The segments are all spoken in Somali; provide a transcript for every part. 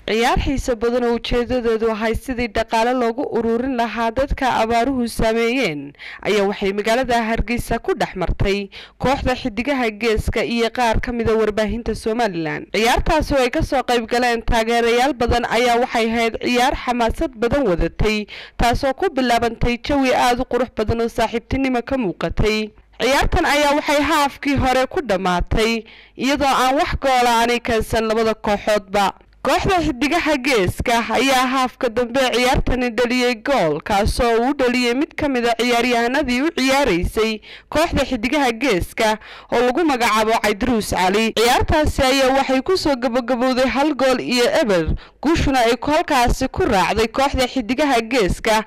ciyaar xiiso badan oo ujeedadeedu ahay sidii dhaqaale loogu ururin lahaa dadka abaaruhu saameeyeen ayaa waxay magaalada hargeysa ku dhex martay kooxda xidigaha geeska iyo qaar ka mida warbaahinta somalilan ciyaartaasi oo ay kasoo qayb galeen taageerayaal badan ayaa waxay ahayd ciyaar xamaasad badan wadatay taasoo ku bilaabantay jawi aada u qurux badan oo saaxiibtinimo ka muuqatay ciyaartan ayaa waxay haafkii hore ku dhammaatay iyadoo aan wax goola aanay keensan labada kooxoodba kooxda xidigaha geeska ayaa haafka dambe ciyaartani dhaliyey gool kaasoo uu dhaliyey mid ka mid a ciyaaryahanadii u ciyaaraysay kooxda xidigaha geeska oo lagu magacaabo cabdiruus cali ciyaartaasi ayaa waxay kusoo gabagabowday hal gool iyo eber guushuna ay halkaasi ku raacday kooxda xidigaha geeska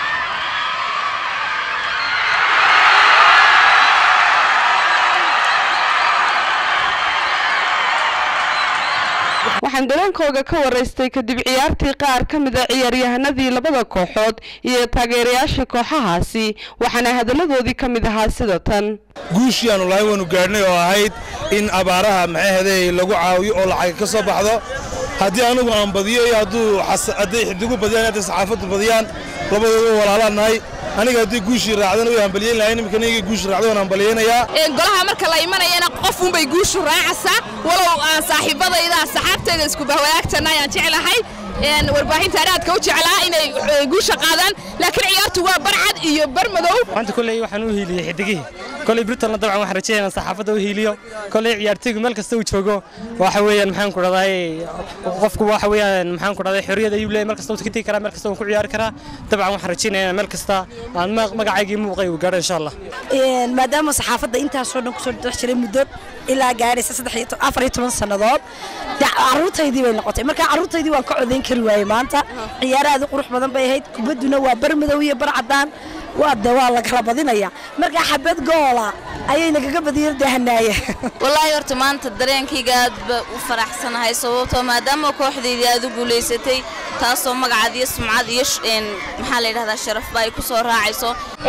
waxaan dareenkooga ka waraystay kadib ciyaartii qaar ka mid a ciyaaryahanadii labada kooxood iyo taageerayaasha kooxahaasi waxaana hadalladoodii ka mid ahaa sida tan guushii aanu lahayn waanu gaadhnay oo ahayd in abaaraha maxaahedey lagu caawiyo oo lacag ka soo baxdo haddii anugu aan badiyo iyo hadduu hadday xidigu badiyaan hadday saxaafaddu badiyaan labadooda walaalaan nahay aniga haddii guushii raacdana way hambaliyeyn lahayn imika niga guushii raacda waan hambaliyeynayaa golaha marka la imanayana qof unbay guushu raacaysaa walow aan saaxiibadayda saxaabtayda isku bahwadaagtana ayaan jeclahay warbaahinta aadka u jeclaa inay guusha qaadaan laakiin ciyaartu waa barcad iyo barmadow maanta kolley waxaan u hiiliyey xidigihii kolley britanna dabcan waxaan rajaynaa saxaafadda u hiiliyo kolley ciyaartaygu meel kasta uu joogo waxa weeyaan maxaan ku dhahday qofku waxa weeyaan maxaan ku dhahday xorriyad ayuu leeyahay meel kasta uu ka tegi karaa meel kasta uu ku ciyaari karaa dabcan waxaan rajaynayaa meel kasta aan magacaygii muuqay uu gaadho insha allah maadaama saxaafadda intaasoo dhan kusoo dhex jiray muddo ilaa gaadhaysa saddex afar iyo toban sannadood carruurtaydii bay noqotay marka carruurtaydii waan ka codayn kari waayey maanta ciyaar aad u qurux badan bay ahayd kubadduna waa bar madow iyo bar caddaan waa de waa la kala badinaya marka xabad goola ayay nagaga badiyeen dahanaaya wallaahi horta maanta dareenkayga aad ba u faraxsanahay sababtoo maadaama kooxdaydii aad u guulaysatay taasoo magacaad iyo sumcad iyo maxaa la yidhahdaa sharafba ay ku soo raacayso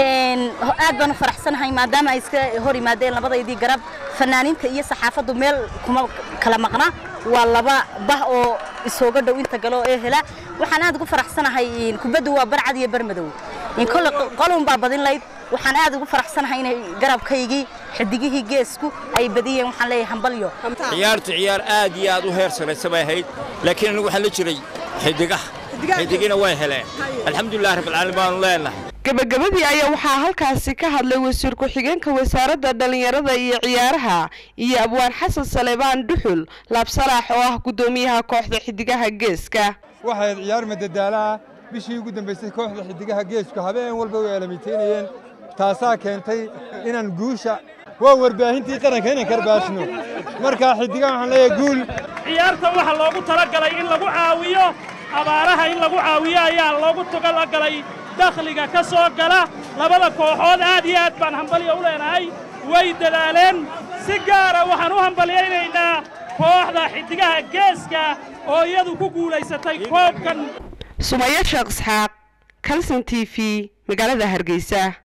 aad baan u faraxsanahay maadaama ay iska hor yimaadeen labadaydii garab fanaaniinta iyo saxaafaddu meel kuma kala maqna waa laba bah oo isooga dhow inta galo ee hela waxaan aad ugu faraxsanahay kubaddu waa barcad iyo barmadow kole qolun baa badin layd waxaan aad ugu faraxsanahay inay garabkaygii xidigihii geesku ay badiyeen waxaan leeyahay hambalyo ciyaartu ciyaar aad iyo aad u heer saraysa bay ahayd laakiin anigu waxaan la jiray xidigaha xidigina way heleen alxamdulilah rabbilcaalamiin baanu leenahay gabagabadii ayaa waxaa halkaasi ka hadlay wasiir ku-xigeenka wasaaradda dhallinyarada iyo ciyaaraha iyo abwaan xasan saleebaan dhuxul laabsalaax oo ah guddoomiyaha kooxda xidigaha geeska waxayd ciyaar madadaalaha bishii ugu dambaysay kooxda xidigaha geesku habeen walba way aalamiiteynayeen taasaa keentay inaan guusha waa warbaahintii qaranka inaan karbaashno markaa xidigaha waxaan leeyahay guul ciyaartan waxaa loogu talagalay in lagu caawiyo abaaraha in lagu caawiyo ayaa loogu talagalay dakhliga ka soo gala labada kooxood aad iyo aad baan hambalyo u leenahay way dadaaleen si gaara waxaan u hambalyaynaynaa kooxda xidigaha geeska oo iyadu ku guulaysatay koobkan sumayo sheekh isxaaq kalson t v magaalada hargeysa